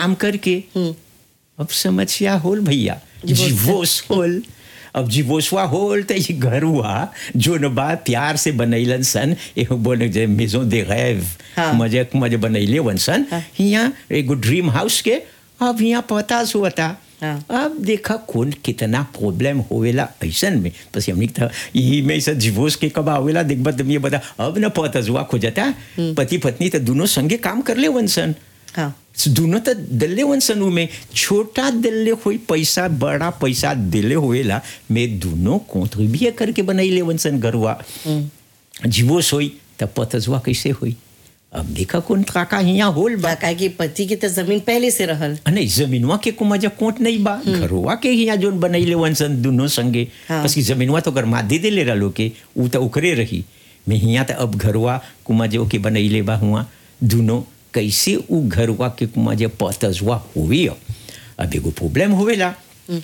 काम करके अब समस्या होल भैया जीवोस होल अब जीवोसवा होल तो ये घर हुआ जो न बा प्यार से बनैलन सन एगो बोले जे मेजो दे गैव हाँ। मजे मजे बनैले वन सन हाँ। यहाँ एगो ड्रीम हाउस के अब यहाँ पता हुआ हाँ। अब देखा कौन कितना प्रॉब्लम होवेला ऐसन में बस हमने था यही में ऐसा डिवोर्स के कब आवेला देख बत ये बता अब न पता जुआ खोजता पति पत्नी तो दोनों संगे काम कर ले वंसन हाँ दोनों तो दिल्ले वंसन में छोटा दिल्ले हुई पैसा बड़ा पैसा दिले हुएला मैं दोनों कॉन्ट्रीब्यूट करके बनैले वंसन गरुआ डिवोर्स हुई तब पता जुआ कैसे हुई अब देखा कौन काका यहाँ होल बा बा काहे कि पति की तो जमीन पहले से रहल नहीं जमीनवा के को मजा कोट नहीं बा घरवा के यहाँ जोन बनैले वंसन दोनों संगे हाँ। बस की जमीनवा तो अगर मादे दे ले रहा के ऊ तो उकरे रही मैं यहाँ तो अब घरवा कुमाजे के बनैले बा हुआ दोनों कैसे ऊ घरवा के कुमाजे पतजवा हुई अब एगो प्रॉब्लम होवेला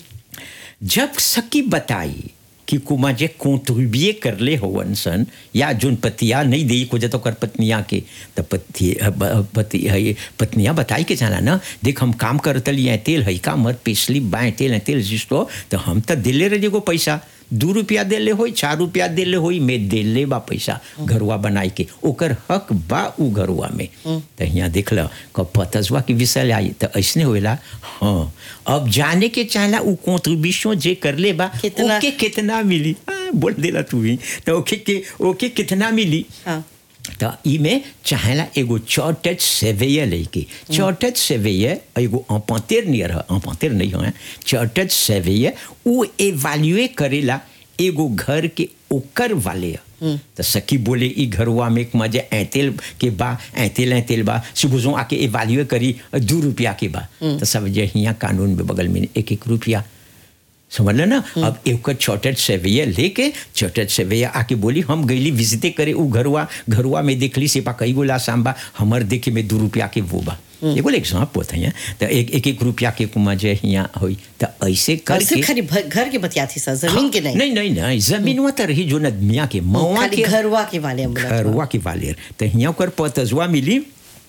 जब सकी बताई कि कुमा जे कॉन्ट्रीब्यूए कर ले होवन सन या जोन पतिया नहीं दे को जतो कर पत्निया के तो पति पति है पत्निया बताई के जाना ना देख हम काम करतली है तेल है का मर पिछली बाएं तेल है तेल जिसको तो हम तो दिले रहे को पैसा दू रुपया दिले होई चार रुपया दिले होई मैं दिले बा पैसा घरवा बनाई के ओकर हक बा उ घरवा में तो यहाँ देख लो कब पतसवा की विषय आई तो ऐसने होएला हाँ अब जाने के चाहला उ कॉन्ट्रीब्यूशन जे कर ले बा कितना? ओके कितना मिली हाँ, बोल देला तू ही तो ओके के ओके कितना मिली हाँ तो ई में चाहेला एगो चौटच सेवैया लेके चौटच सेवैया एगो अपांतेर नियर है अपांतेर नहीं है चौटच सेवैया वो एवाल्युए करेला एगो घर के ओकर वाले है। तो सखी बोले ई घरवा में एक मजे ऐतेल के बा ऐतेल ऐतेल बा सुबह आके एवाल्युए करी दू रुपया के बा तो सब जे हियाँ कानून में बगल में एक एक रुपया समझ लो ना अब एक छोटे सेवैया लेके छोटे सेवैया आके बोली हम गईली विजिटे करे उ घरवा घरवा में देखली सिपा कई गोला सांबा हमर देखे में दू रुपया के वो बा एगो एग्जाम्पल होता है तो एक एक एक रुपया के कुमा जे हियाँ होई तो ऐसे घर से करके खाली भ- घर के बतिया थी सर जमीन के नहीं नहीं नहीं नहीं जमीन तो रही जो नदमिया के मवा खाली के घरवा के वाले हम बोला घरवा के वालेर तो हियाँ ओकर पतजवा मिली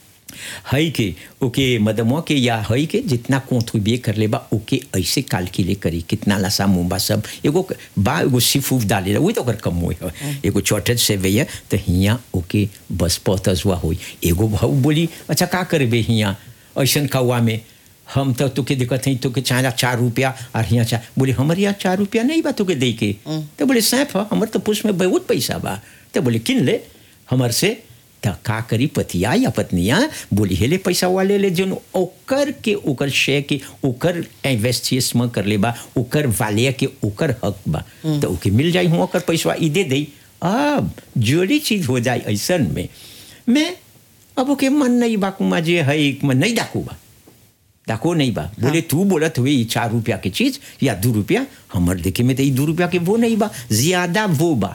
हई के ओके मदमो के या हई के जितना कॉन्ट्रीब्यूए कर ले बा ओके ऐसे कैलकुलेट करी कितना लसा मुंबा सब एगो बा एगो सिफूफ डाले वही तो ओकर कम हुई है एगो चौटत से भैया तो हियाँ ओके बस पतजवा हुई एगो भाऊ बोली अच्छा का करबे हियाँ ऐसन कौआ में हम तो तुके दिक्कत है तुके चाहे चार रुपया और यहाँ चार बोले हमारे यहाँ चार रुपया नहीं बा तुके दे के तो बोले सैफ है हमारे तो पुष्प में बहुत पैसा बा तो बोले किन ले हमार से तो का करी पतिया या पत्निया बोली हेले पैसा वाले ले जोन ओकर के ओकर शे के ओकर इन्वेस्टिस में कर ले बा ओकर वाले के ओकर हक बा तो ओके मिल जाई हूँ ओकर पैसा ई दे दई अब जोड़ी चीज हो जाए ऐसन में मैं अब ओके मन नहीं बा कुमा जे है मन नहीं डाकू बा डाको नहीं बा बोले तू बोलत हुए ई चार रुपया की चीज या दो रुपया हमर देखे में तो ई दो रुपया के वो नहीं बा ज्यादा वो बा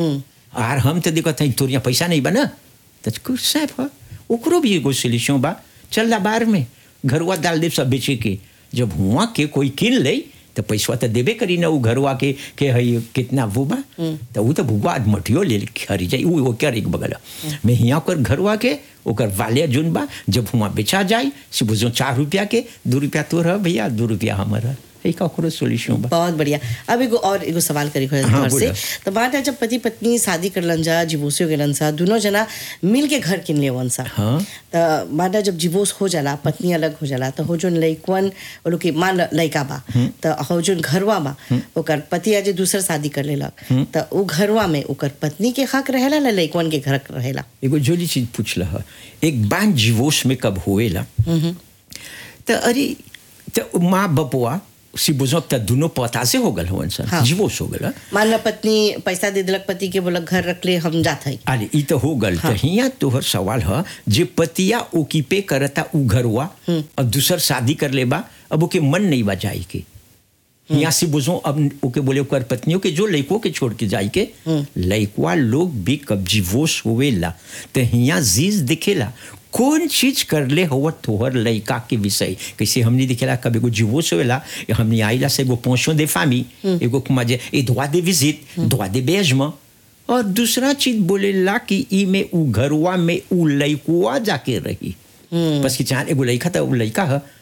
और हम तो देखत हई तोर यहाँ पैसा नहीं बा ना तो कुछ सैफ है ओकरो भी एगो सोल्यूशन बा चल ला बार में घरवा डाल दे सब बेचे के जब हुआ के कोई किन ले तो पैसा तो देबे करी ना वो घरवा के के हई कितना वो बा तो वो तो भुगवा मटियो ले खरी जाई वो ओकर एक बगल मैं हियाँ ओकर घरवा के ओकर वाले जोन बा जब हुआ बेचा जाए से बुझो चार रुपया के दो रुपया तोर है भैया दो रुपया हमर है एक ओकरो सोल्यूशन बा बहुत बढ़िया अब एगो और एगो सवाल करी हो हाँ, घर से बोला। तो बात है जब पति पत्नी शादी करलन जा डिवोर्सियो गेलन सा दोनों जना मिल के घर किन लेवन सा हाँ। तो बात है जब डिवोर्स हो जाला पत्नी अलग हो जाला तो हो जोन लइकवन वो लोग के मान ल- लइका बा तो हो जोन घरवा बा ओकर पति आज दूसर शादी कर लेलक तो उ घरवा में ओकर पत्नी के हक रहेला ना लइकवन के घर रहेला एगो जोली चीज पूछला है एक बार डिवोर्स में कब होएला तो अरे तो माँ बपुआ सी बुझो तो दोनों पता से हो गल होवन सर हाँ। डिवोर्स हो गल मान लो पत्नी पैसा दे दिलक पति के बोलक घर रख ले हम जात हई अरे ई तो हो गल तो हिया तोहर सवाल है जे पतिया ओकीपे करता उ घरवा अब दूसर शादी कर लेबा अब ओके मन नहीं बा जाए के यहाँ से बुझो अब ओके बोले ओकर पत्नियों के जो लड़कों के छोड़ के जाए के लड़कवा लोग भी कब डिवोर्स होवेला तो हिया जीज दिखेला कौन चीज कर ले हो तोहर लड़का के विषय कैसे हमने दिखेला कब एगो डिवोर्स होवेला हमने आइला से एगो पोषो दे फामी एगो मजे ए droit de visite droit d'hébergement और दूसरा चीज बोलेला कि ई में उ घरवा में उ लइकुआ जाके रही बस कि चाहे एगो लइका था उ लइका है